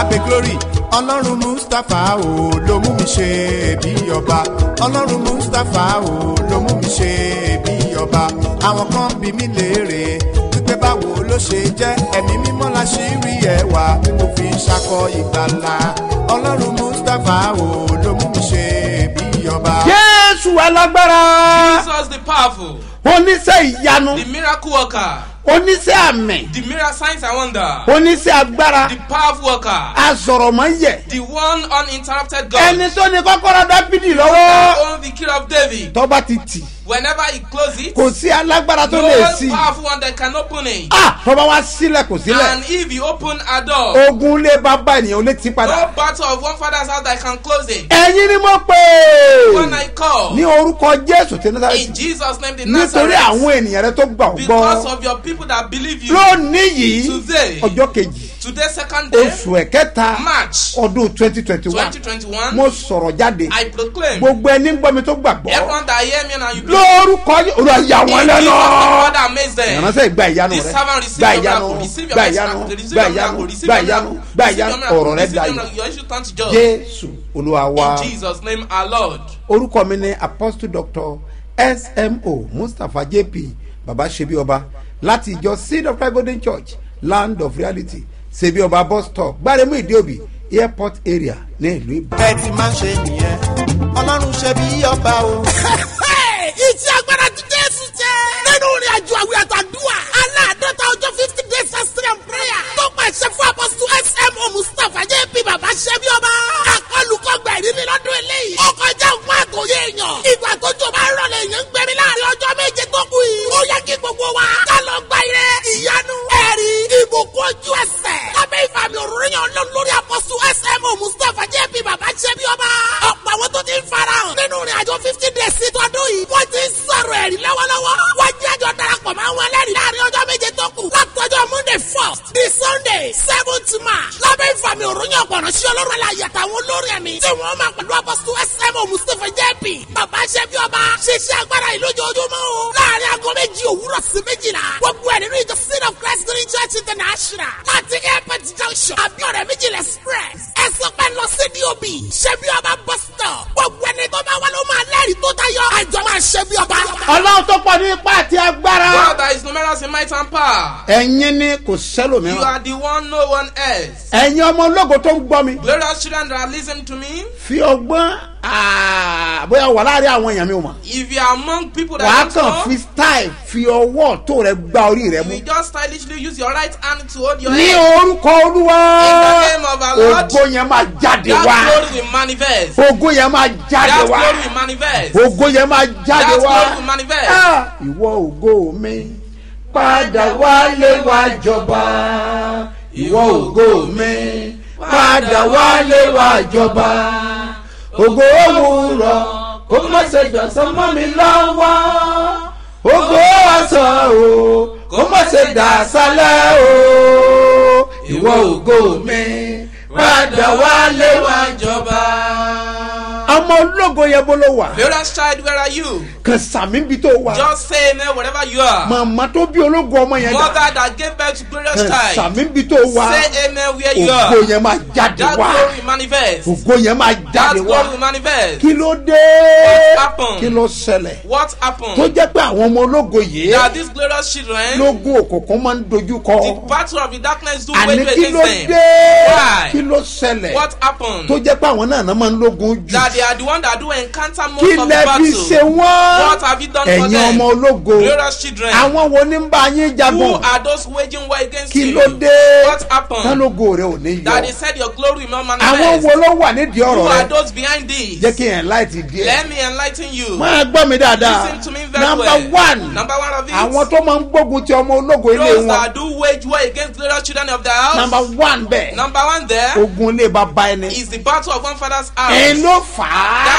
pé glory ọlọ́run mustapha o ló mú mi ṣe bí ọba ọlọ́run mustapha o ló mú mi ṣe bí ọba àwọn kan bí mi léèrè wípé báwo ló ṣe jẹ́ ẹ̀mí mímọ́ la ṣì rí ẹwà tí mo fi ṣakọ ìgbàlà ọlọ́run mustapha o ló mú mi ṣe bí ọba. jésù alágbára Jesus the powerful, oníṣẹ́ ìyanu the miracle worker, oníṣẹ́ àmì the miracle signs and wonder, oníṣẹ́ agbára the powerful worker, asọ̀rọ̀mọ́yẹ̀ the one uninterrupted God, ẹni tó ní kọ́kọ́rọ́ dábìdì that lọ́wọ́ owns the key of David. tọ́ba ti tì Whenever he closes it, kò sí alágbára tó no lè sí powerful one that can open it. ah tọ́ba wá sílẹ̀ kò sílẹ̀ And if he open a door, ogun lé bàbá ènìyàn lè ti padà no battle of one father's house that can close it. ẹ̀yin ni mo pè When I call, ní orúkọ jésù tí in nazareti Jesus' name, the nítorí Nazareth, àwọn ènìyàn rẹ tó gbà ọ́ because gbọ́ of your people that believe you, lónìí yìí Today. ọjọ́ kejì today, second day, oṣù ẹ̀kẹta March ọdún twenty twenty one 2021, mo sọ̀rọ̀ jáde I proclaim, gbogbo ẹni ń gbọ́ mi tó gbàgbọ́ everyone that hear me now, you believe. lórúkọ yìí olúwa yà In wọ́n Jesus' name, lẹ́nu Father, amaze them. ìránṣẹ́ ìgbà ìyanu The rẹ servant receive gbà your ìyanu miracle, receive your gbà miracle, ìyanu receive gbà your ìyanu miracle, receive gbà your ìyanu miracle, gbà receive your ìyanu miracle, ọ̀rọ̀ rẹ receive your dayọ̀ miracle. Your issue turn to joy. jésù olúwa wa In Jesus' name, our Lord. orúkọ mi ni apostle doctor smo mustapha jp baba sebi ọba láti ìjọ seed of christ golden church land of reality sebi ọba bus stop gbáremú ìdíòbí airport area ní ìlú ìbàdàn. bẹ́ẹ̀ ti máa ń ṣe nìyẹn ọlọ́run ṣe bí ọba o. iṣẹ́ agbára ti jésù jẹ́. nínú ìrìn àjò àwìn àtàdúrà aláàdọ́ta ọjọ́ fifty days fasting and prayer tó pàṣẹ fún apọ́sù smo mustapha jẹ́ bí bàbá ṣẹ́bí ọba. akọlùkọgbà ìrírí lọ́dún eléyìí. ó kọjá òun àtòyé èèyàn. ìgbà tó jọ bá rọlẹ̀ èèyàn ń gbẹ̀mí láàrin ọjọ́ méje tó kù yìí. ó yẹ kí gbogbo wa ká lọ gba ire ìyanu ẹ̀rí ìbùkún ojú ẹsẹ̀. lábẹ́ ìfàmì òrùnyàn lọ lórí apọ́sù smo mustapha jẹ́ bí bàbá ṣẹ́bí ọba. ọ̀pọ̀ àwọn tó ti ń farahàn nínú ìrìn àjò fifty days sí tọdún yìí. wọ́n ti ń sọ̀rọ̀ ẹ̀rí lọ́wọ́lọ́wọ́. wọ́n jẹ́ àjọ darapọ̀ mọ́ àwọn ẹlẹ́rìí láàrin ọjọ́ méje tó kù. látọjọ́ monday first di sunday seventh march. lábẹ́ ìfàmì òrùnyàn ọ̀pọ̀nà sí ọlọ́run aláyẹ àtàwọn olórin ẹ̀mí. tí wọ́n máa pẹ̀lú apọ́sù smo mustapha jp. bàbá ṣẹ́bí ọba ṣiṣẹ́ agbára yìí lójoojúmọ́ o. láàrin aago méjì òwúrọ̀ sí méjìlá. gbogbo ẹ̀ nínú ìjọ seed of christ green church international. láti airport junction abiodun méjìlá express. ẹ sọ pé lọ sí dob ṣẹ́bí ọba bus stop. gbogbo ẹni tó bá wà ló máa lẹ́rìí tó tayọ. àjọ máa ṣẹ́bí ọba. ọlọ́run tó pọ̀ ní ipá àti agbára God that is numerous in might and power. ẹ̀yin ni kò You sẹ́lòmíràn are the one, no one else. ẹ̀yin ọmọ ológo tó ń gbọ́ mi Glorious children that are listening to me, fi ọgbọ́n ah, bóyá wà láàrin àwọn èèyàn mi ò mọ̀ if you are among people that wàá don't kàn know, fi style fi ọwọ́ tó rẹ gba orí rẹ mú you just stylishly use your right hand to hold your ní head. orúkọ olúwa In the name of our Lord, ògo yẹn máa jáde That wá glory will manifest. ògo yẹn máa jáde That wá glory will manifest. ògo yẹn máa jáde That wá glory will manifest. Ah, ìwọ ògo mi padà wálé wá jọba ìwọ ògo mi padà wálé wá jọba ògo òwúrọ̀ kó má ṣe dọ̀sán mọ́ mi lọ́wọ́ ògo ọ̀sán o kó má ṣe dà sálẹ̀ o ìwọ ògo mi padà wálé wá ọmọ ológo yẹn bó ló wà Glorious child, where are you? kàn sàmì bí tó wà Just say amen wherever you are. màmá tó bí ológo ọmọ yẹn dà Mother that gave birth to glorious kàn child. sàmì bí tó wà Say amen where you ògo are. yẹn máa jáde That wá glory will manifest. ògo yẹn máa That jáde glory wá will manifest. kí ló dé What happened? kí ló ṣẹlẹ̀ What tó happened? jẹ́ pé àwọn ọmọ ológo yìí That these glorious children, lógún òkùnkùn máa ń dojú the kọ battle of the darkness do àní wage kí ló against them. dé Why? kí ló ṣẹlẹ̀ What happened? tó jẹ́ pé àwọn náà náà máa ń lógun jù That they are the one that do encounter most kí of the lẹ fi ṣe battle. wọ́n What have you done for ẹ̀yin them? ọmọ ológo Glorious children. àwọn wo ní ń bá yín Who jagun are those waging war against kí you? ló dé What happened? tánlógo rẹ ò ní That they yọ said your glory will not àwọn manifest. wo ló wà nídìí Who ọ̀rọ̀ are rẹ those behind this? jẹ́ kí ẹ̀ láìtì díẹ̀ Let me enlighten you. máa gbọ́ mi dáadáa Listen to me very number well. one Number one of it. àwọn tó máa ń gbógun ti ọmọ ológo ilé those wọn that do wage war against glorious children of the house. number one bẹ́ẹ̀ Number one there ogun ilé bàbá ẹni is the battle of one father's house. ẹ̀ ló fà á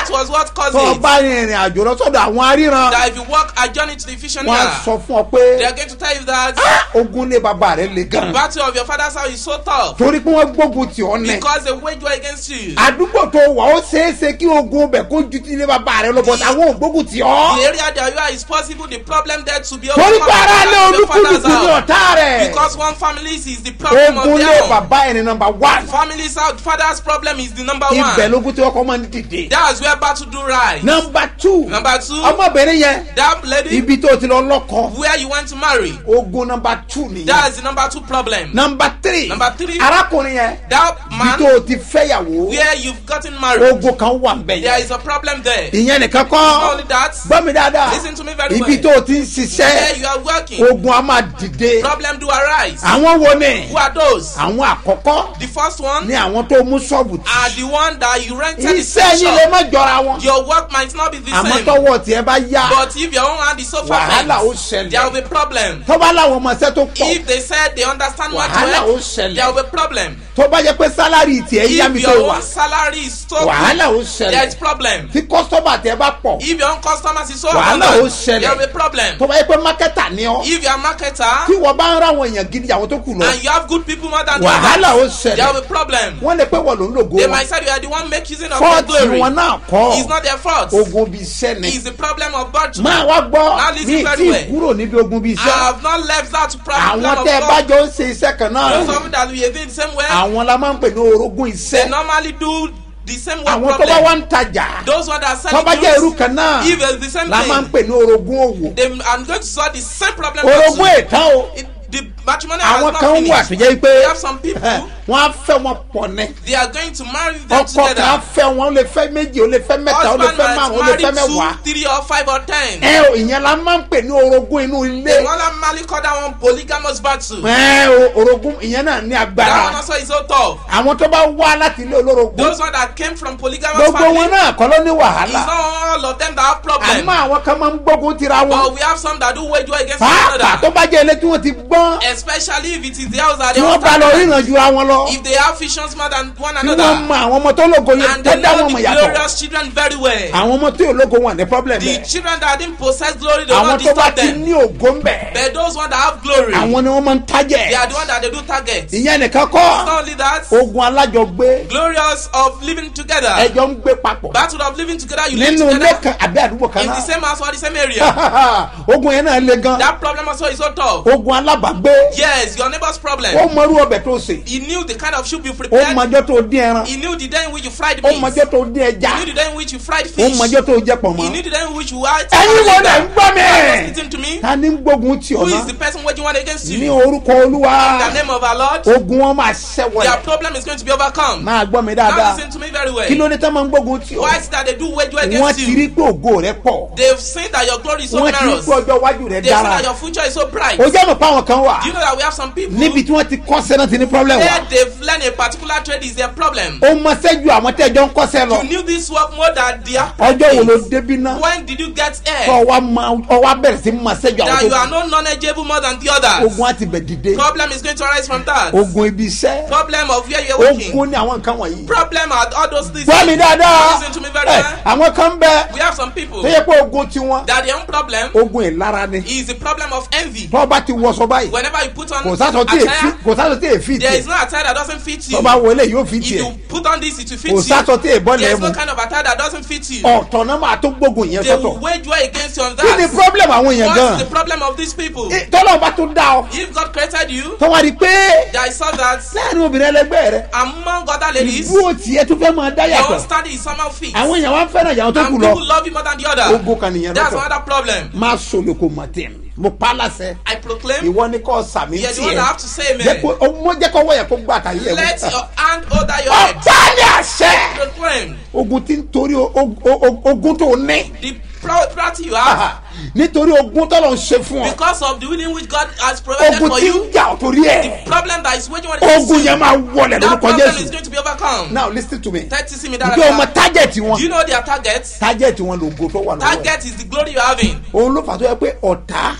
That was what caused tó o it. bá rin ìrìn àjò lọ sọ́dọ̀ àwọn aríran That if you walk a journey to the wọ́n á visionaire, sọ fún ọ pé they are going to tell you that "Ah, ogun lé bàbá rẹ le the gan battle of your father's house is so tough torí pé wọ́n gbógun tì ọ́ nẹ because they wage war against you. àdúgbò tó wà ó ṣeéṣe kí ogun bẹ̀ kó ju ti ilé bàbá rẹ lọ bọ̀ àwọn ò gbógun tì The ọ́ area that you are is possible the problem there to be torí pé ara lé overcome your father's olúkúlùkù ní house. ọ̀tá rẹ̀ Because one family is the problem of ogun lé their own. bàbá ẹni nọmba one Family's out, father's problem is the number ibẹ̀ one. lógún tí wọ́n kọ́ máa ń dìde That's where battle do rise. nọmba two Number two, ọmọbìnrin yẹn that lady ibi tó ti lọ lọ́kọ where you want to marry. ogun nọmba two nìyẹn That's the number two problem. nọmba three Number three. arákùnrin yẹn That ibi man tó ti fẹ́yàwó where you've gotten married, ogun kan wà ń bẹ̀ there yẹn is a problem there. ìyẹn nìkan Not kọ́ only that, gbọ́ mi dáadáa Listen to me very ibi well. tó ti ń where ṣiṣẹ́ you are working, ogun a máa dìde problem do arise. àwọn wo ni Who are those? àwọn àkọ́kọ́ The first one ni àwọn tó mú ṣọ́ọ̀bù tì are the one that you rented the iṣẹ́ same yín lè shop. má jọra wọn Your work might not be the àmọ́ same. tọwọ́ tiẹ̀ bá yá But if your own hand is so wàhálà ó perfect, there will ṣẹlẹ̀ be problem. tó bá láwọn ọmọọṣẹ́ tó pọ̀ If they said they understand what wàhálà ó to work, ṣẹlẹ̀ there will be problem. tó bá jẹ́ pé sálárì tiẹ̀ yá mi If tó your wà own salary is so wàhálà ó good, there is ṣẹlẹ̀ problem. tí kọ́sọ́mà tiẹ̀ bá pọ̀ If your own customers is so Wàhálà ó abundant, ṣẹlẹ̀. there will be problem. tó bá jẹ́ pé mákẹ́tà ni ọ́ If you are a tí marketer wọ́n bá ń ráwọn èèyàn gidi àwọn tó kù lọ and you have good people more than the wàhálà ó others, there ṣẹlẹ̀ will be problem. wọ́n lè pé wọ́n ló ń lògo They wọn might say you are the one make using of your fọ́ọ̀tì glory. wọn náà kọ́ It's not their fault. ogun bíi iṣẹ́ ni It's the problem of birth. máa wá gbọ́ Now listen ní very tí well. kúrò níbi ogun bíi I iṣẹ́ have not left that problem àwọn of tẹ́ ẹ bá God. jọ ń ṣe iṣẹ́ kan náà Those of you that we are doing the same way, àwọn la máa ń pè ní orogún they iṣẹ́ normally do the same work àwọn tó bá wá problem. ń tajà Those ones that tó sell bá jẹ́ irú goods, kan náà if it's the same la máa ń thing, pè ní orogún òwò they are going to solve the same problem. orogún also. ètàn o It, the matrimony àwọn has kan not wà tó finished. jẹ́ pé We have some people, wọ́n á fẹ́ wọn pọ̀ ní they are going to marry them ọkọ kan á together. fẹ́ wọn ó lè fẹ́ méjì ó lè fẹ́ mẹ́ta ó lè Husband fẹ́ might márùn ó lè fẹ́ marry mẹ́wàá two, three, or five, or ten. ẹ o ìyẹn la máa ń pè ní orogún inú ilé They normally call that one polygamous battle. ẹ o orogún ìyẹn náà ní That one agbára also is so tough. àwọn tó bá wá láti ilé olórogún Those ones that came from polygamous gbogbo family, wọn náà kọ́ ló ní it's wàhálà not all of them that have problem. àmọ́ àwọn kan máa ń gbógun tira wọn But we have some that do wage war against one pàápàá tó another. bá jẹ́ ilé tí wọ́n ti gbọ́n Especially if it is the house that tí they wọ́n bá lọ understand. ríran jura wọn lọ If they have visions more than one tí wọ́n another. mọ àwọn ọmọ tó lógo yẹn And tó they dá know wọn mọ̀ the yàtọ̀ glorious children very well. àwọn ọmọ tó yóò lógo wọn ní problem The bẹ́ẹ̀ children that didn't possess glory, they will àwọn not tó bá disturb ti them. ní ògo ń bẹ̀ But those ones that have glory, àwọn ni wọ́n máa ń they are tájẹ̀ the ones that they do target. ìyẹn nìkan Not kọ́ only that, ogun alájọgbé glorious of living together. ẹjọ́ ń gbé papọ̀ Battle of living together, you live nínú ilé together kan àbí àdúgbò kan in the náà same house or the same area. ogun yẹn náà le gan That problem also is so tough. ogun alábàgbé Yes, your neighbor's ó problem. mọrú ọbẹ̀ tó sè He knew the kind of soup you ó prepared. mọjọ́ tó dín ẹran He knew the day in which you fried ó meat. mọjọ́ tó dín ẹja He knew the day in which you fried ó fish. mọjọ́ tó jẹ pọ̀ He mọ́ knew the day in which you ate. ẹ̀yin wo lẹ̀ ń gbọ́ You are mi listening to me. ta ni ń gbógun tì Who ọ́ is the náà person waging war against ní you? orúkọ olúwa In the name of our Lord, ogun wọn máa ṣẹ́wọ̀ their yẹn problem is going to be overcome. máa gbọ́ mi Now dáadáa listen to me very well. kí ló ní tá máa ń gbógun tì ọ́ Why is it that they do wage war wọ́n against ti rí you? pé ògo rẹ pọ̀ They've seen that your glory is so wọ́n ti rí numerous. pé ọjọ́ iwájú rẹ They've seen dára that your future is so bright. o jẹ́ mọ̀ pé àwọn kan wà Do you know that we have some people níbi tí wọ́n ti kọ́sẹ́ náà ti ní problem wà where they've learned a particular trade is their problem? ó mọ sẹ́jú àwọn tẹ́jọ́ ń kọ́sẹ́ lọ You knew this work more than the ọjọ́ wo ló apprentice. débi náà When did you get kọ́ here? wa ma ọwọ́ abẹ́rẹ́ sí mọ sẹ́jú That àwọn you tó are kù not knowledgeable more than the others. ogun á ti bẹ̀ dìde Problem is going to arise from that. ogun ibi iṣẹ́ Problem of where you're working. ogun ní àwọn nǹkan wọ̀nyí. Problem are all those things. gbọ́ mi dáadáa Listen to me very Ẹ, well. àwọn kan bẹ We have some people tó yẹ pé ogun tiwọn that their own problem ogun ìlara ni is the problem of envy. tó bá ti wọṣọ báyìí Whenever you put on kò sásọ tí èfi attire, kò sásọ tí èfi there tiẹ̀ is no attire that doesn't fit you. tó bá wọlé yóò fi If tiẹ̀ you put on this, it will fit kò you. sásọ tí èbọ There is lẹ́mu no kind of attire that doesn't fit you. ọ̀tọ̀ náà máa tó gbógun yẹn They will sọ́tọ̀ wage war against you on kí ni that. problem àwọn èèyàn What gan is the problem of these people? Eh, tọ́lọ́ bá tó dá ọ If God created you, tó wá rí i pé I saw that láàrin obìnrin ẹlẹgbẹ́ rẹ among other ladies, ìdúró tiẹ̀ tó fẹ́ máa dá your own yàtọ̀ standing is somehow fixed. àwọn èèyàn wá fẹ́ràn ìyàwó tó And kù people lọ love you more than the other. ogun kan nìyẹn That's lọ́tọ̀ another problem. máa sọ̀lọ̀ kò mọ̀ tẹ̀ mo pa á láṣẹ I proclaim, ìwọ ni kò sàmì you're the one tiẹ̀ that have to say jẹ́ amen. kó ọmọ jẹ́ kó wọ́yẹ̀ kó gbà tàyé ẹ̀ Let wọ́n. your hand over your head. ọ̀pá ni àṣẹ Proclaim ogun tí ń torí o- o- o- ogun tó ní the property you have nítorí ogun tó lọ ń ṣe fún ọ because of the willing which God has provided ogun for tí ń you. jà ọ́ torí ẹ̀ Problem that is waging war against ogun you. yẹn máa wọlé That lórúkọ problem is jésù going to be overcome. now lis ten to me Thirty see me ǹjẹ́ o mọ that. target wọn Do you know their target? target wọn lógo tó wà lọ́wọ́ ẹ̀. Target is the glory you're having. òun ló fà tó yẹ pé ọ̀tá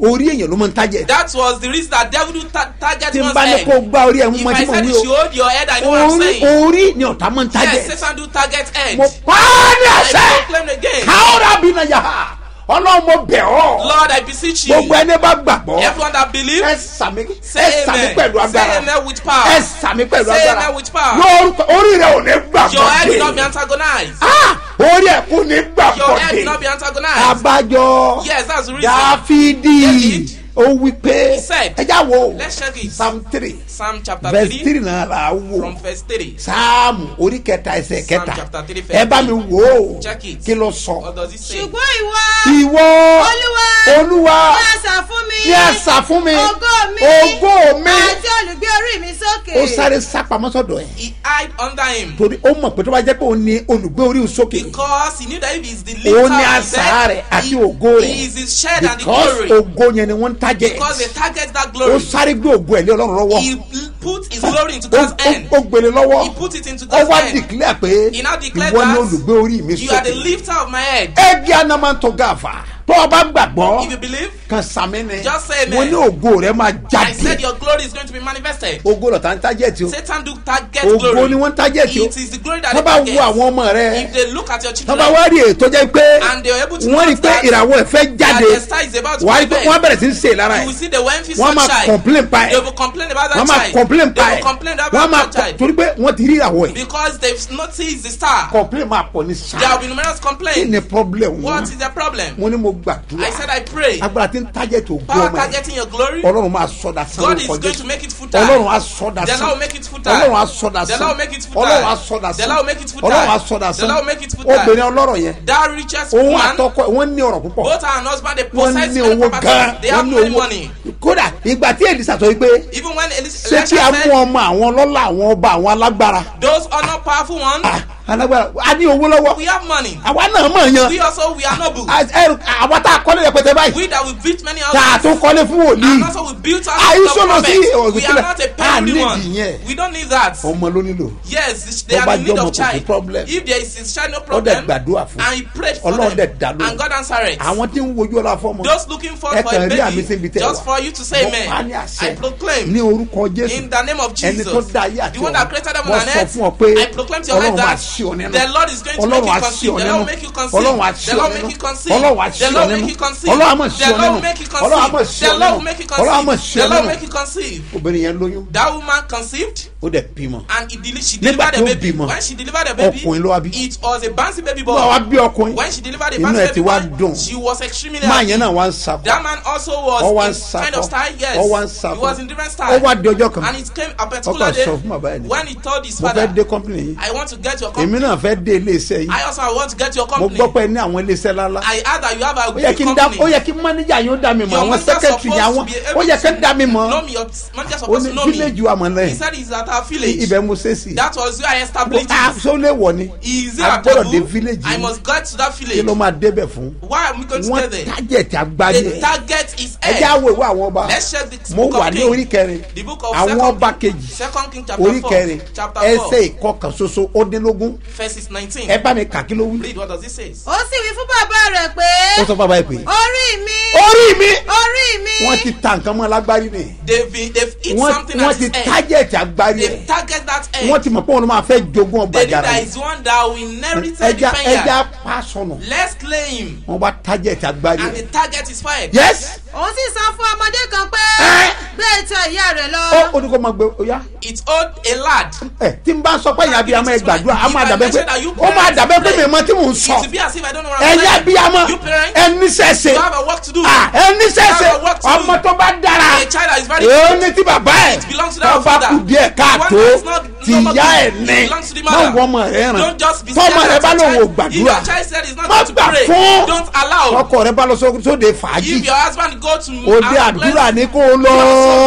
orí èèyàn ló máa ń tajẹ̀ That was the reason that devil do ta- target tí n one's bá ní head. kó gbá orí ẹ̀ mú If mọ́ tí I mo said wí you should o hold your head, I know what I'm orí saying. orí ni ọ̀tá máa ń tajẹ̀ Yes, Satan do target head. mo pa á ní I àṣẹ proclaim again. káwọ́rà bí na yà á ọlọ́run mo bẹ̀ ọ́ Lord, I beseech you. gbogbo ẹni bá gbàgbọ́ Everyone that ẹ believes, sàmì ẹ say sàmì amen. pẹ̀lú Say agbára amen with power. ẹ sàmì pẹ̀lú Say agbára amen with power. lórúkọ orí rẹ ò ní Your head will not be gbàgbọ́ antagonized. orí ẹ kò ní Your head will not be gbàgbọ́ antagonized. abájọ Yes, that's the reason. dáfídì David, ó wí pé he said, ẹjá wo Let's check it. psalm three Psalm chapter verse 3 three náà là á wò from verse 3. sáàmù orí kẹta ẹsẹ̀ Psalm kẹta chapter three, verse ẹ bá mi three. wò ó Check it. kí ló sọ What does it say? ṣùgbọ́n ìwọ ìwọ olúwa olúwa ní àṣà fún mi ní àṣà fún mi ògo mi ògo mi àti olùgbé orí mi sókè. ó sáré sápamọ́ sọ́dọ̀ ẹ̀ He hide under him torí ó mọ̀ pé tó bá jẹ́ pé òun ni olùgbé orí òun sókè because he knew that if he is the Òun lifter ni of the asà rẹ̀ bed, àti he, ògo rẹ̀. he is his shed and the because glory. ògo yẹn ni wọ́n ń tajẹ̀ Because they target that ó glory. sáré gbé ògo ẹ̀ lé ọlọ́run lọ́wọ́ He put his glory into Ó- God's ó- hand. ó gbélé lọ́wọ́ He put it into ó God's wá hand. dìklẹ́ pé He now declared ìwọ ni that olùgbé orí mi You are the sókè lifter of my head. ẹbí anamantọ gàfà tó o bá gbàgbọ́ If you believe, kan sàmì ni Just say amen. mo ní ògo rẹ máa I said jáde your glory is going to be manifested. ògo lọ̀tá ń tajẹ̀tì o Satan do target ògo glory. ni wọ́n ń tajẹ̀tì o It is the glory that tó they bá wo target. àwọn ọmọ rẹ If they look at your tó children bá wá rí ètò jẹ́ pé and they are able to wọ́n rí notice pé that, ìràwọ̀ ẹ̀ fẹ́ that jáde the star is about to wàá rí pé come wọ́n bẹ̀rẹ̀ sí í ṣe lára you ẹ̀ will see the Wenfi wọ́n máa sunshine. complain pa They ẹ̀ will complain about that wọ́n máa child. complain They pa will ẹ̀ complain about wọ́n máa that child. torí pé wọ́n ti rí ìràwọ̀ ẹ̀ Because they've noticed the star. complain máa pọ̀ ní There will sáà be numerous kí complaints. ni problem What wọn is the problem? mo ní mo gbàdúrà I said I pray. agbára tí ń tajẹ̀tì ògo Power ọmọ ẹ̀ targeting your glory. ọlọ́run máa sọ̀dà sàn God is lórúkọ going to jésù make it futile. ọlọ́run á sọ̀dà The sàn Lord will make it futile. ọlọ́run á sọ̀dà The sàn Lord will make it futile. ọlọ́run á sọ̀dà The sàn Lord will make it futile. ọlọ́run á sọ̀dà The sàn Lord will make it futile. obìnrin ọlọ́rọ̀ yẹn That richest òun woman, àtọkọ wọ́n ní ọ̀rọ̀ púpọ̀ both her and husband, they wọ́n possess ní many owó gan properties. They wọ́n have ní many owó money. kódà ìgbà tí èlìsà sọ wípé Even when Elis- ṣé kí Elisha a mú said, ọmọ àwọn ọlọ́lá àwọn ọba àwọn alágbára those are not powerful ones, Ah, alágbára a ní owó lọ́wọ́ we have money. àwa náà mọ̀ yan We also, we are noble. Ah, ẹrù- àwa tá a kọ́lé rẹpẹtẹ báyìí We that we built many tá a houses. tún kọ́lé fún And wòlíì also we built Are houses you of sure not see- oh, prophets. We are killer? not a Ah, penury need one. ìyẹn. We don't need that. ọmọ ló nílò Yes, they Tó are bá in need jẹ́ ọmọ of kò sí child. problem. If there is a child, no ó dẹ̀ problem. gbàdúrà fún And he prayed for Ọlọ́run them. dẹ̀ dá lóhùn. And God answered it. àwọn tí ń wojú ọlá fọmọ Those looking for, Ẹ for a kàn rí àmì síbi baby, tẹ́ just wà. for you to say Mo pa ní amen. àṣẹ. I proclaim ní orúkọ jésù in the name of ẹni Jesus, tó dá ayé àti the one that created heaven wọ́n and sọ earth, fún ọ pé I proclaim to your life ọlọ́run máa that ṣí ọ nínú the Lord is going to ọlọ́run make á you ṣí conceive. ọ The nínú Lord will make you conceive. ọlọ́run á ṣí The ọ Lord will nínú make you conceive. ọlọ́run á ṣí The ọ Lord will nínú make you conceive. ọlọ́run á mọ̀ ṣí The ọ Lord will nínú make you ọlọ́run á mọ̀ conceive. ṣí The ọ Lord will nínú make you ọlọ́run á mọ̀ conceive. ṣí The ọ Lord will nínú make you conceive. obìnrin yẹn lóyún That woman conceived ó dẹ̀ bímọ and he deli- she Nígbà delivered a tó baby. bímọ, When she delivered a baby, ọkùnrin ló wá bí. it was a bouncy baby boy. wọ́n wá bí ọkùnrin When she delivered a Inú ẹ̀ bouncy ti baby wá boy, dùn. she was extremely máa happy. yẹn náà wá ń sakọ That man also was Ó wá ń in kind sakọ. of style, yes. Ó wá ń He sakọ. was in different ó style. wá di ọjọ́ kan And it came a Ó particular kàn day sọ fún bàbá ẹ̀ ní. when he told his mo fẹ́ father, dé company yìí I want to get your èmi company. náà fẹ́ dé iléeṣẹ́ yìí I also want to get your mo company. gbọ́ pé ẹ ní àwọn iléeṣẹ́ lálá I heard that you have a ó yẹ good kí n dá ó company. yẹ kí mánéjà yín ó dá mi mọ̀ Your àwọn manager sẹ́kẹ̀tì supposed yẹn to àwọn be ó able yẹ kí n dá mi to mọ̀ know me. Your manager ó supposed ní to know me. village wa mọ̀ He lẹ́yìn said he's at our village. ibẹ̀ mo ṣe sí That was where I established ah it. ṣó lè wọ̀ ni Is it a a gbọ́dọ̀ dé taboo? village I yìí must get to that kí village. ló máa débẹ̀ fún Why am I going to wọ́n get there? tájẹ̀tì agbárí The ẹ̀ target is ẹ jẹ́ air. àwọ̀ ìwé àwọn ọba Let's check the mo book wà of ní King. orí kẹrin The book of àwọn Second ọba King- kejì Second King chapter orí four. kẹrin Chapter ẹsẹ̀ four. ìkọkàn ṣoṣo ó dín lógún Verses 19. ẹ bá mi kà kí ló wí. Read what does it say? ó sì wí fún bàbá rẹ̀ pé ó sọ fún bàbá yìí pé orí mi orí mi orí mi wọ́n ti ta nǹkan mọ́ alágbárí ni They've been, they've eat wọ́n something wọ́n at ti his head. tájẹ̀tì agbárí ẹ̀ They've target that head. wọ́n ti mọ̀ pé òun ló máa fẹ́ jogún ọgbà They knew jàrá that yìí is one that will inherit the ẹja ẹja vineyard. pa sọnù Let's claim. wọ́n bá tájẹ̀tì agbárí And the ẹ̀ target is fired. yes òun sì sọ fún ọmọdé kan pé Ẹ́. gbé ìtàn ìyá rẹ̀ lọ. ó ó ní kó máa gbé ó yá It owed a lad. ẹ tí n bá sọ pé ìyá abiyamọ ẹ gbàdúrà á máa dàbẹ́ pé ó máa dàbẹ́ pé mi mọ tí mò ń sọ It will be as if I don't know what I'm ẹ̀yà saying. abiyamọ You parents, ẹ níṣẹ́ṣe you have a work to do. Ah, ẹ níṣẹ́ṣe You have a work to do. ọmọ tó bá dára A child that is very èó ní tí bàbá ẹ̀ It belongs to that tó bá father. kú díẹ̀ The one káàtó that is not ti normal ìyá to- ẹ̀ it ní belongs to the má mother. wọ ọmọ rẹ̀ ràn Don't just be tọ́mọ scared rẹ̀ of bá your lòun ò child. If gbàdúrà your child said he's not má going to gbà pray, fún don't allow. ọkọ rẹ̀ bá lọ só- sóde fàájì If your husband go to òde our àdúrà place, ní kó o lọ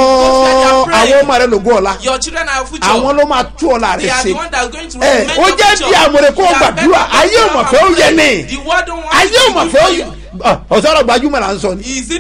àwọn ọmọ rẹ̀ lògùn ọ̀la your children are your future. àwọn ló máa tú ọ̀la They rẹ̀ are ṣe the one that are going to ẹ remain ó your jẹ́ future. bí àmọ̀rẹ̀ kó o You are gbàdúrà better ayé ò than mọ̀ fẹ́ ó yẹ pray. ní The world don't want ayé you ò to mọ̀ do fẹ́ ó for yẹ you. ọ̀sọ́rọ̀ gbajúmọ̀ là ń sọ ni Is it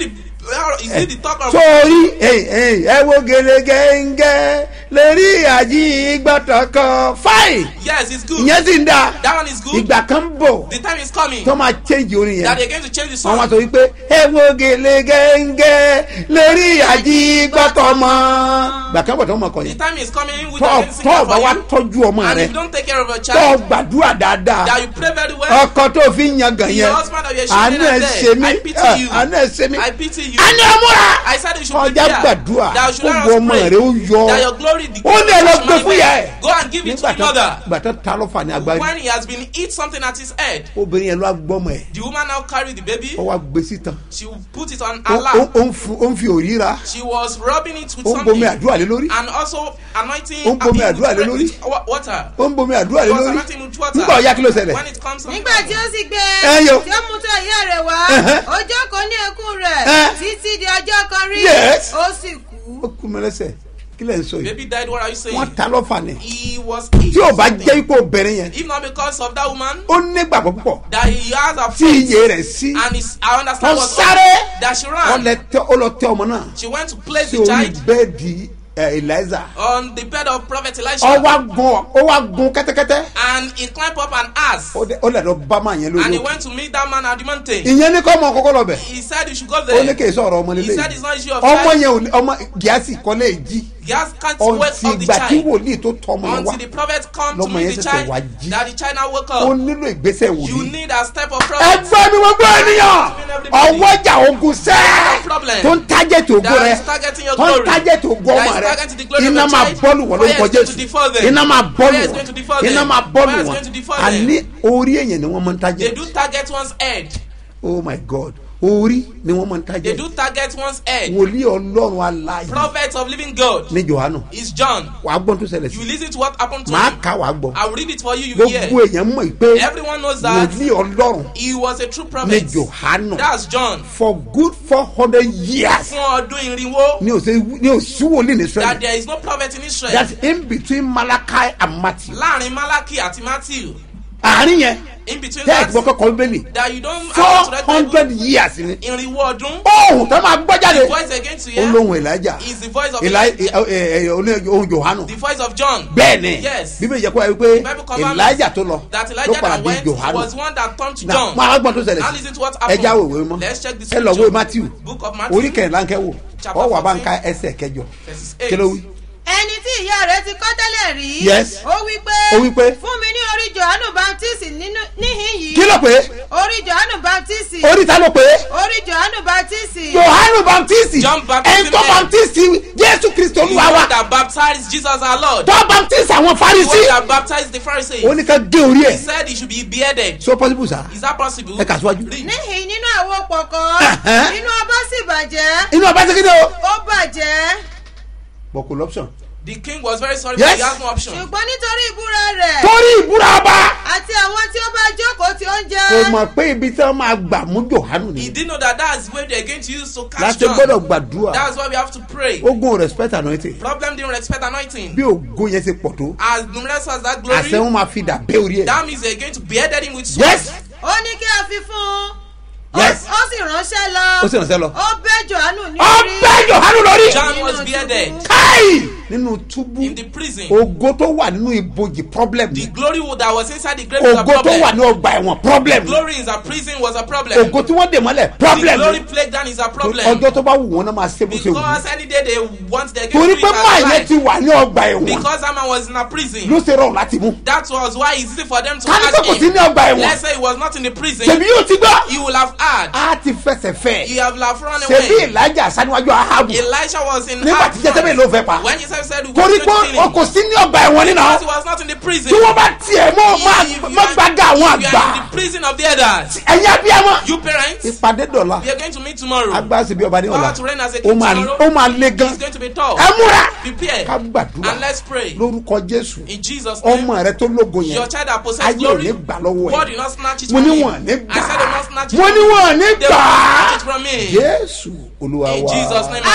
Well, Is it the talk of sórí ẹ wo gẹlẹgẹngẹ lórí àjí gbọtọ kan fáì Yes, it's good. ìyẹn sì ń da That one is good. ìgbà kan bọ̀ The time is coming tó máa change orin that yẹn they're going to change the wọn wá song. sọ wípé ẹ wo gẹlẹgẹngẹ lórí àjí gbọtọ mọ ìgbà kan bọ̀ tó mọ̀ kọ The yẹn time is coming which tọ́ I'm going to sing tọ́ that bá for wa you. tọ́jú ọmọ And rẹ if you don't take care of your tọ́ child, gbàdúrà dáadáa that you pray very well, ọkọ tó fi ń yan gàn The yẹn husband of your àánú children ẹ are ṣe dead. mí I pity ẹ, you. àánú ẹ ṣe mí I pity you. àní ọmúra I said you should ọjà prepare. gbàdúrà That you should let gbogbo us ọmọ pray. rẹ ó yọ That your glory ó lè lọ gbé fún yẹ ẹ Go and give it to nígbà the tó mother. nígbà tó ta ló fà ní agbárí When he has been eat something at his head, obìnrin yẹn ló wá gbọ́mọ ẹ̀ the woman now carry the baby. ó wá gbé sítan She will put it on ó her ó- lap. ó ń fu- ó ń fi òríra She was rubbing it with ó ń bomi something àdúrà lé lórí and also anointing Ó ń bomi her àdúrà lé with- lórí. with wa- water. ó ń bomi àdúrà lé She was lórí anointing with water. nígbà ọ̀ya kí ló ṣẹlẹ̀ When it comes to nígbà tí ó sì gbé Ẹ yo. tí ó mú tó ìyá rẹ̀ wá Ẹhẹ́. ó jókòó ní ẹkún rẹ̀ Ẹ. títí di ọjọ́ kan rí Yes. ó sì kú. ó kú mi lẹ́sẹ̀ kí lẹ̀ ń sọ yìí baby died, what are you saying? wọ́n ta lọ́fà ni He was tí ò bá something. jẹ́ ipò obìnrin yẹn If not because of that woman, ó nígbàgbọ́ púpọ̀ that he has a tí faith iye rẹ̀ sí and his, I understand wọ́n was sáré that she wọ́n ran. lẹ tẹ ó lọ tẹ ọmọ náà She went to place sí the orí child bẹ́ẹ̀dì ẹ̀ eliza on the bed of Prophet ó Elisha wá gun ó wá gun kẹ́tẹ́kẹ́tẹ́ and he climbed up an ass ó dẹ- ó lẹ̀ lọ bá máa yẹn and lórí he òkè went to meet that man at the mountain. ìyẹn ní kọ́ ọmọ kọ́kọ́ lọ bẹ̀ He said you should go ó ní there. kì í sọ̀rọ̀ ọmọ He lélẹ̀ said it's not issue of ọmọ child. yẹn ò ní ọmọ gíásì kọ́ lè jí He has can't wait ọ̀ntì of the ìgbà tí child wòlíì tó tọ́ ọmọ yẹn wá until the prophet come to lọ́mọ meet yẹn the ṣẹ̀ṣẹ̀ wá child jí that the child now woke ó up. nílò ìgbésẹ̀ You wòlíì need a step of prophet ẹgbẹ́ mi gbogbo ènìyàn ọwọ́jà ogun sẹ́ problem tó ń tájẹ̀tì ògo that rẹ is targeting your tó ń glory. tájẹ̀tì ògo That ọmọ is rẹ targeting the glory of iná your máa child. bọ́ọ̀lù wọ́n Fire lórúkọ is going to jésù devour them. iná máa bọ́ọ̀lù Fire is wọ́n going to devour them. iná máa bọ́ọ̀lù Fire is wọ́n going to devour them. àní orí èèyàn ni wọ́n máa ń They tájẹ̀ do target one's head. oh my god orí ni wọ́n máa ń They tájẹ̀ do target one's head. wòlíì ọlọ́run aláyé Prophet of living God ní johannu is John. wàá gbọ́n tó ṣẹlẹ̀ You sí listen to what happened to màá him. kà wàá gbọ́ I will read it for you. You will gbogbo hear. èèyàn mọ̀ pé Everyone knows that wòlíì ọlọ́run he was a true ní prophet. johannu That's John. for good four hundred years Fún ọdún irinwó. ní òsè ní òsì wòlíì ní That israel there is no prophet in Israel. that's in between malachi and matthew Láàrin Malachi àti Matthew. àárín yẹn In between tẹ́ ẹ̀ that. gbọ́ kọ́kọ́ bíbélì That you don't four have to read hundred Bible. years ni Irinwó ọdún. ohun tó máa gbọ́ jáde The voice again to hear olóhùn elijah is the voice of Eli- Elijah. ẹ- ẹ- ẹ- olóhùn ohun johannu The voice of John. bẹ́ẹ̀ ni Yes. bíbélì jẹ́ kó wáyé pé Bible confirms elijah tó lọ That ló Elijah padà that bí went johannu was one that turned to na John. máa gbọ́n tó ṣẹlẹ̀ Now sí listen to what ẹ happened. já òwe mọ́ Let's check the ẹ lọ wo scripture. matthew Book of Matthew. orí kẹrìnlá ń kẹwò Chapter ọ wà bá ń 14. ka ẹsẹ̀ kẹjọ Verses kí ló wí. ẹni tí ìyá rẹ̀ ti kọ́ tẹ́lẹ̀ rí Yes. ó wí pé Ó wí pé, fún mi ní orí johannu baptist nínú níhìn yìí kí ló pé orí johannu baptist orí ta ló pé orí johannu baptist johannu baptisti John Baptist ẹni tó man. baptisti jésù kristu The olúwa one wa that baptized Jesus our Lord. tó baptisti àwọn The one farisi that baptized the Pharisees. ó ní ká gé orí He ẹ̀ said he should be bearded. so possible sa Is that possible? ẹ kà síwájú. Read. níhìn nínú àwo pọ̀kọ́ Ẹ̀hẹ́. inú ọba sì bàjẹ́ inú ọba ṣe kéde o. ó bàjẹ́ but kò lọ́pṣọ̀n. The king was very sorry, Yes. but he has no option. ṣùgbọ́n nítorí ìbúra rẹ̀ torí ìbúra ọba àti àwọn tí ó bá jókòó tí ó ń kò jẹ́ mọ̀ pé ibi tí wọ́n máa gbà mú johannu He ni didn't know that that's where they're going to use to catch láti John. gbọ́dọ̀ gbàdúrà That's why we have to pray. ogun respect anointing Problem didn't respect anointing. bí ògo yẹn ṣe pọ̀ tó As numerous as that àṣẹ glory, wọn máa fi dà bẹ́ orí ẹ̀. that means they're going to bearded him with sword. yes ó ní kí a fi fún un Ó- Yes. ó sì ránṣẹ́ lọ ó sì ránṣẹ́ lọ. ó bẹ́ johannu ní orí ọbẹ̀ johannu lórí. John was Nínú bearded túbú. káì nínú túbú in the prison. ògo tó wà nínú ibojì problem The ni glory that was inside the grave was a ògo tó wà problem. ní ọgbà ẹ̀wọ̀n problem ni Glory in the prison was a problem. ògo tí wọ́n dè mọ́lẹ̀ The problem glory ni plague down is a problem. ọjọ́ tó bá wù wọ́n náà máa ṣe bó ṣe wù Because any day they want their torí going to pé máa yẹn life. ti wà ní ọgbà ẹ̀wọ̀n Because that man was in a prison. ló ṣe rọrùn láti mú That was why it's easy for them to ká ní pé catch kò sí him. ní ọgbà ẹ̀wọ̀n Let's say he was not in the prison. tèmi yóò ti gbọ́ He will have had. á ti fẹsẹ̀ fẹ́ He have have run ṣebí away. ìlàjà saníwájú ahabu Elisha was in nígbà tí jẹ́tẹ́bẹ̀ ló fẹ́ pa When Jesus said he was torí going to pé kill o him. kò sí ní ọgbà ẹ̀wọ̀n nínú Because he was not in the prison. tí wọ́n bá tiẹ̀ mọ́ If you má are- gbàgà àwọn if you àgbà are in the prison of the elders. ẹ̀yin abiyamọ You parents, ìpàdé dọ̀la we are going to meet tomorrow. agbára síbi ọba ní ọ̀la Power to reign as a ó king máa tomorrow. ó máa le gan It's going to be tough. ẹ múra Prepare. ká gbàdúrà And let's pray. lórúkọ jésù In Jesus' name. ọmọ rẹ tó lógo yẹn Your child that possess ayé ò glory. ní gbà lọ́wọ́ God ẹ̀ did not snatch it mo from ní me. wọn ní I said they will not gbà snatch it mo from ní me. wọn ní They will not snatch gbà it from me. jésù olúwa In wa Jesus' name.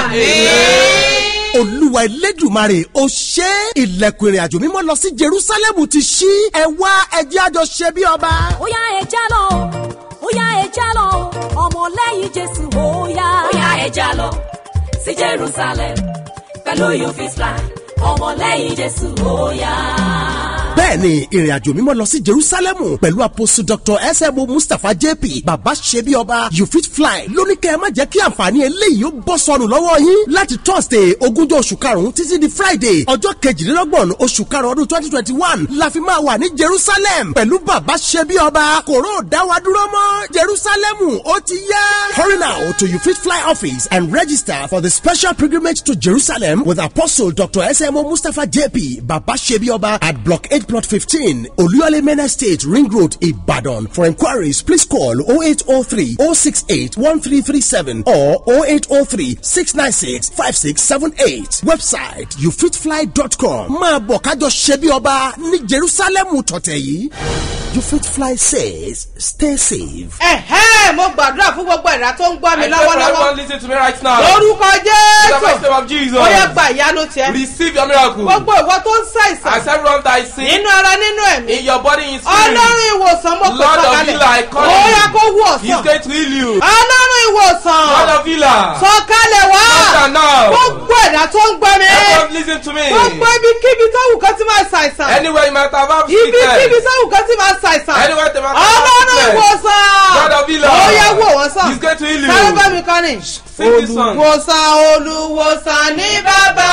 Amen. olúwa elédùmarè ó ṣe é. ilẹ̀kùn ìrìn àjò mímọ́ lọ sí jerusalem ti ṣí ẹ wá ẹjẹ́ àjọ ṣe bí ọba. ó yá ẹ já lọ ó yá ẹ já lọ ọmọlẹ́yìn jésù ó yá. ó yá ẹja lọ sí jerusalem pẹ̀lú you fit fly ọmọlẹ́yìn jésù ó yá. bẹ́ẹ̀ni ìrìnàjò mímọ́ lọ sí jerusalemu pẹ̀lú àpòsù dr sm mustapha jp baba sebi ọba you fit fly lóníkẹ́ ẹ má jẹ́ kí àǹfààní eléyìí ó bọ́ sọnù lọ́wọ́ yín láti thursday ogúnjọ́ oṣù karùn-ún títí di friday ọjọ́ kejìlélọ́gbọ̀n oṣù karùn-ún ọdún twenty twenty one la fi máa wà ní jerusalem pẹ̀lú baba sebi ọba kòró dáwàdúró mọ́ jerusalemu ó ti yá. hurry now to you fit fly office and register for the special pilgrimage to jerusalem with apostle dr smo mustapha jp baba sebi ọba at block eight plot fifteen oluyole main estate ring road ibadan for inquiries please call oh eight oh three oh six eight one three three seven or oh eight oh three six nine six five six seven eight website youfitfly.com máa bọ̀ kájọ ṣe bí ọba ní jerusalem tọ̀tẹ̀ yìí you fit fly says stay safe. ẹ̀hẹ́ mo gbàdúrà fún gbogbo ẹ̀dá tó ń gbọ́ mi I pray for lọ́wọ́lọ́wọ́ everyone listening to me right now. lórúkọ In the mighty jésù name of Jesus. ó yẹ gba ìyanu tiẹ̀ Receive your miracle. gbogbo ìwọ tó ń ṣàìsàn As everyone that is sick nínú ara nínú ẹ̀mí in your body in spirit. ọlọ́run ìwòsàn mo pè Lord of sọ̀kalẹ̀ healer, I call ó yẹ you. kó wú He's ọ̀sán going to heal you. ọlọ́run ìwòsàn Lord of healer. sọ̀kalẹ̀ wá Answer now. gbogbo ẹ̀dá tó ń gbọ́ mi Everyone listen to me. gbogbo ibikíbi tó wù kán ti máa ṣàìsàn Anywhere you might have have ibikíbi sickness. tó wù kán ti máa ṣàìsàn Anywhere they might have ọlọ́run sickness. ìwòsàn God of healer. ó yẹ wò wọ́n sàn He's going to heal you. sáré bá mi kọ́ ni. Sing this song. olùwòsàn olùwòsàn ní bàbá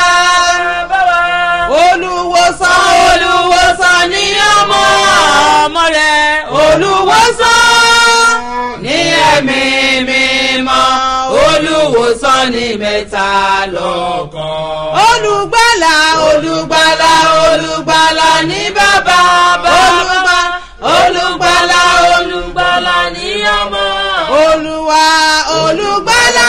olùwòsàn olùwòsàn ní ọmọ ọmọ rẹ olùwòsàn ní ẹ̀mí mímọ́ olùwòsàn ní mẹ́ta lọ́kàn. olùgbàlà olùgbàlà olùgbàlà ní bàbá olùgbàlà olùgbàlà olùgbàlà ní ọmọ olùwà olùgbàlà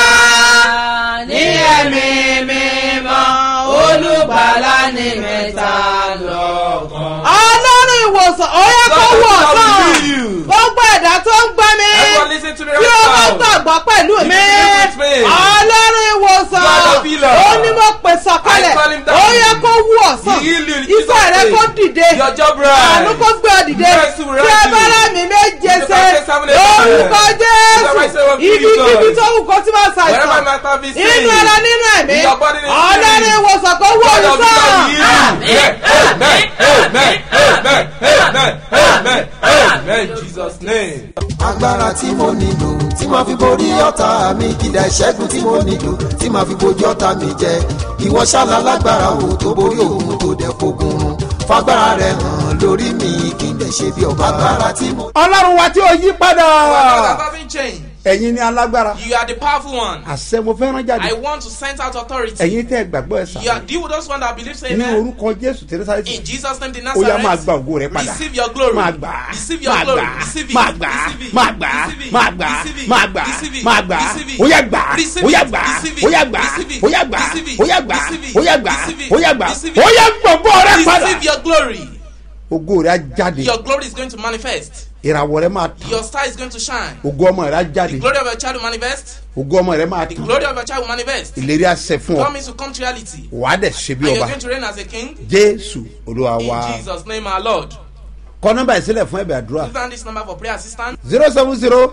ní ẹ̀mí mímọ́ olùgbàlà ní mẹ́ta lọ́kàn. ọlọ́run ìwòsàn ó yẹ kó God wọ̀ will sàn heal you. gbogbo ẹ̀dá tó ń gbọ́ mi Everyone listen to me tí o bá right now. gbàgbọ́ pẹ̀lú mi believe with me. ọlọ́run ìwòsàn God of healer. ó ní mo pè sọ̀kalẹ̀ I call him down. ó yẹ kó wú ọ̀sán He heal you in iṣẹ́ Jesus' rẹ name. kó dìde Your job right. àánú kó gbé ọ dìde Mercy will tí ẹ rise bá you. rà mí méje The ṣe Bible says seven days lórúkọ later. The Bible says jésù one ibi Jesus. kíbi tó wù kó tí máa Wherever ṣàìsàn you might have been sick. inú ara nínú ẹ̀mí In your body and in ọlọ́run spirit. ìwòsàn kó wú God of healer ọ̀sán. will heal you. Amen. Amen. Amen. Amen. Amen. Amen. In Jesus' name. agbára tí mo nílò tí màá fi borí ọ̀tá mi kìdá ìṣẹ́gun tí mo nílò tí màá fi bojú ọ̀tá mi jẹ ìwọ ṣáàlà lágbára o tó borí òun tó dẹ̀ fogun run fagbára rẹ hàn lórí mi kí n dẹ̀ ṣe bí ọba agbára tí mo. ọlọ́run wa tí ò yí padà God doesn't change. ẹ̀yin ni alágbára You are the powerful one. àṣẹ mo fẹ́ràn I jáde want to send out authority. ẹ̀yin tẹ́ ẹ gbàgbọ́ ẹ You are sàn you those one that believe say ní amen. orúkọ jésù tẹ̀lẹ́sàrẹ́tì In Jesus' name, the ó yá máa Nazareth. gba ògo rẹ padà Receive your glory. máa gbà á Receive your máa glory. gbà á Receive it. máa gbà á Receive it. máa gbà á Receive it. máa gbà á Receive it. máa gbà á Receive it. máa gbà á Receive it. ó yá gbà á Receive ó yá it. gbà á Receive it. ó yá gbà á Receive it. ó yá gbà á Receive it. ó yá gbà á Receive it. ó yá gbà á Receive it. ó yá gbà á Receive it. ó yá gbogbo rẹ padà Receive your glory. ògo rẹ á jáde Your glory is going to manifest. ìràwọ̀ rẹ máa tàn Your star is going to shine. ògo ọmọ rẹ á jáde The glory of your child will manifest. ògo ọmọ rẹ máa The tàn glory of your child will manifest. ìlérí àṣẹ fún ọ Promise will come to reality. wàá dẹ̀ ṣe bí And you're ọba going to reign as a king. jésù olúwa In wa Jesus' name, our Lord. kọ nọmba ìsílẹ̀ fún ẹ̀bẹ̀ àdúrà Put down this number for prayer assistance. zero seven zero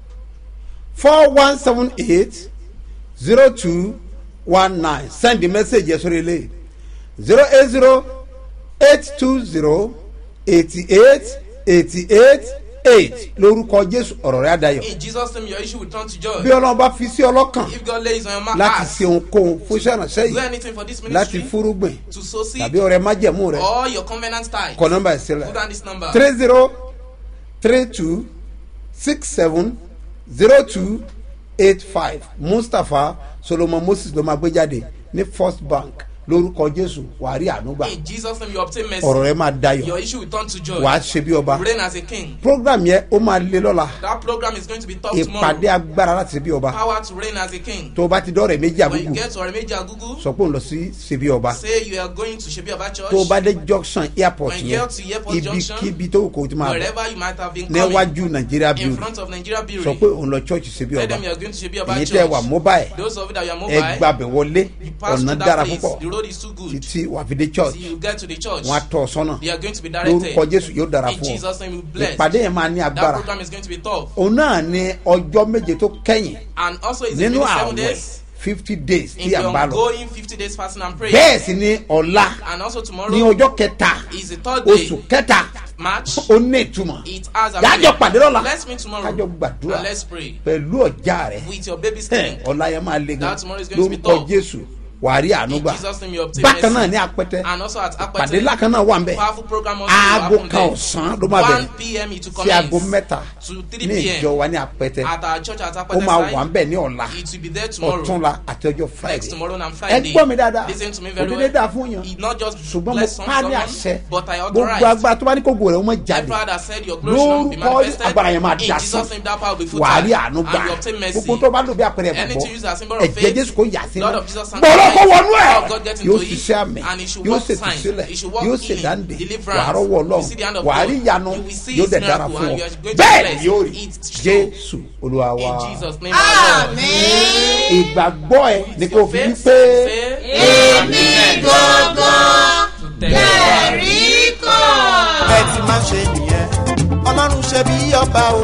four one seven eight zero two one nine send the message yẹn sórí ilé zero eight zero eight two zero eighty eight eighty eight eight lórúkọ jésù ọ̀rọ̀ rẹ̀ àdayọ̀ In Jesus' name, your issue will turn to joy. bí ọlọ́run bá fi sí ọlọ́kàn If God lays on your ma- láti heart ṣe ohunkóhun fún iṣẹ́ ìrànṣẹ́ do yìí anything for this láti ministry, fúrúgbìn to sow seed, tàbí ọrẹ májẹ̀mú rẹ̀ or your covenant tithe, kọ nọmba put ìsílẹ̀ down this number. three zero three two six seven zero two eight five mustapha solomon moses ló máa gbé jáde ní first bank lórúkọ jésù wàá rí ànúgbà In Jesus' name, you obtain mercy. ọ̀rọ̀ rẹ máa dayọ̀ Your issue will turn to joy. wàá ṣe bí ọba You reign as a king. program yẹn ó máa lé lọ́la That program is going to be tough ìpàdé tomorrow. agbára láti ṣe bí ọba Power to reign as a king. tó o bá ti dọ́rẹ̀ méjì When you àgùgù get to Oremeji Agugu, sọ pé òun lọ sí ṣe bí ọba say you are going to Shebi Oba Church. tó o bá dé junction airport When you yẹn get to airport junction, ibikíbi tó o kò tí máa bọ̀ wherever you might have been coming, níwájú nàìjíríà in building front of Nigeria sọ Brewery, pé òun lọ church ṣe bí tell ọba them you are going to Shebi Oba èyí Church. tẹ́ wà mobile Those of you that you are ẹ mobile, gbàbẹ̀ wọlé you pass ọ̀nà through dára that place. púpọ̀ The road road is too good. títí wà fi dé church Till you get to the church, wọn á tọ́ ọ sọ́nà they are going to be directed. lórúkọ jésù yóò dára In fún ọ Jesus' name, we bless. ìpàdé yẹn máa ní That agbára program is going to be tough. òun náà ní ọjọ́ méje tó kẹ́yìn And also, it's nínú been seven àwẹ̀ days fifty days in tí à the ń bá lọ ongoing 50 days fasting and prayer. bẹ́ẹ̀ sì ni ọ̀la And also, tomorrow ní ọjọ́ kẹta is the third day. oṣù kẹta March. ó ní ìtumọ̀ It has a yájọ pàdé lọ́la Let's meet tomorrow. kájọ gbàdúrà And let's pray. pẹ̀lú ọjà rẹ̀ With your baby skin. ọ̀la yẹn máa le gan That tomorrow is going to be lórúkọ tough. jésù wàárí ànúgbà In Jesus' name, you obtain bákan náà mercy. ní apẹtẹ And also at Apete. pàdé ńlá kan náà wà ń bẹ Powerful program also aago will happen kan there. ọ̀sán ló máa 1 bẹ̀rẹ̀ p.m. it will sí commence. aago mẹ́ta To 3 ní p.m. ìjọ wa ní apẹtẹ At our church at ó Apete máa side. wà ń bẹ̀ ní ọ̀la It will be there tomorrow. ọ̀túnla àti ọjọ́ Next friday tomorrow and ẹ Friday. gbọ́ mi dáadáa Listen to me very òdìdé well. dáa fún yàn It not just ṣùgbọ́n mo bless some pa ní someone, àṣẹ but I gbogbo authorize. agbára tó bá ní kókò rẹ̀ ó mọ̀ jáde Every other said your glory shall not be lórúkọ manifested. agbára yẹn máa In dà Jesus' sí name, that power will be wàá rí futile. àánú And gbà you obtain mercy. gbogbo tó bá lò bí àpẹẹrẹ Anything used ìgbàgbọ́ as symbol of ẹ̀jẹ̀ faith, jésù kò yà sí Lord mọ́ of Jesus gbọ́dọ̀ kó sanctify wọnú ẹ̀ it. God get into yóò it, ṣiṣẹ́ àmì and he should yóò work ṣètò signs, sílẹ̀ he should work yóò healing, ṣèdáǹdè deliverance. wàá rọ́wọ́ You see the hand ọlọ́run of wàá God. rí ìyanu You will see yóò his dẹ̀ dára miracle, fún and ọ you are going to bẹ́ẹ̀ bless. ni yóò rí It's true. jésù olúwa wa In Jesus' name, our Lord. ìgbàgbọ́ ẹ ni kò fi wí pé Èmi gangan lẹ́rìí kan. ẹ ti máa ṣe nìyẹn ọlọ́run ṣe bí ọba o.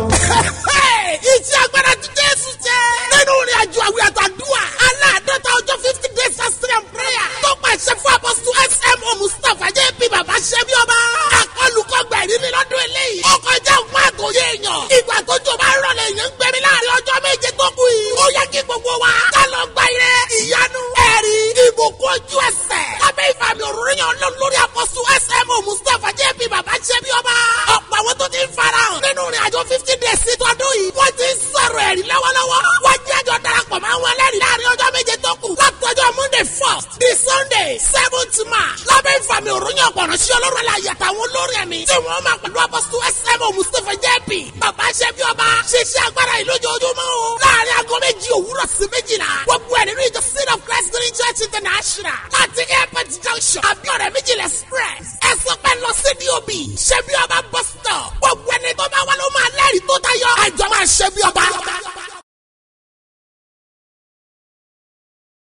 iṣẹ́ agbára ti jésù jẹ́. nínú ìrìn àjò àwìn àtàdúrà aláàdọ́ta ọjọ́ fifty days fasting and prayer tó pàṣẹ fún apọ́sù smo mustapha jẹ́ bí bàbá ṣẹ́ bí ọba. akọlùkọgbà ìrírí lọ́dún eléyìí. ó kọjá ògùn àtòyé èèyàn. ìgbà tó jọ bá rọlẹ̀ èèyàn ń gbẹ̀mí láàrin ọjọ́ méje tó kù yìí. ó yẹ kí gbogbo wa ká lọ gba ire ìyanu ẹ̀rí ìbùkún ojú ẹsẹ̀. lábẹ́ ìfàmì òrùnyàn lọ lórí apọ́sù smo mustapha jẹ́ bí bàbá ṣẹ́ bí ọba. ọ̀pọ̀ àwọn tó ti ń farahàn nínú ìrìn àjò fifty days sí tọdún yìí. wọ́n ti ń sọ̀rọ̀ ẹ̀rí lọ́wọ́lọ́wọ́. wọ́n jẹ́ àjọ darapọ̀ mọ́ àwọn ẹlẹ́rìí láàrin ọjọ́ méje tó kù. látọjọ́ monday first di sunday seventh march. lábẹ́ ìfàmì òrùnyàn ọ̀pọ̀rọ̀ sí ọlọ́run aláyẹ àtàwọn olórin ẹ̀mí. tí wọ́n máa pẹ̀lú apọ́sù smo mustapha jp. bàbá ṣẹ́ bí ọba ṣiṣẹ́ agbára yìí lójoojúmọ́ o. láàrin aago méjì òwúrọ̀ sí méjìlá. gbogbo ẹ̀ nínú ìjọ seed of christ green church international. láti airport junction abiodun méjìlá express. ẹ sọ pé lọ sí dob ṣẹ́ bí ọba bus stop. gbogbo ẹni tó bá wà ló máa lẹ́rìí tó tayọ. àjọ máa ṣẹ́ bí ọba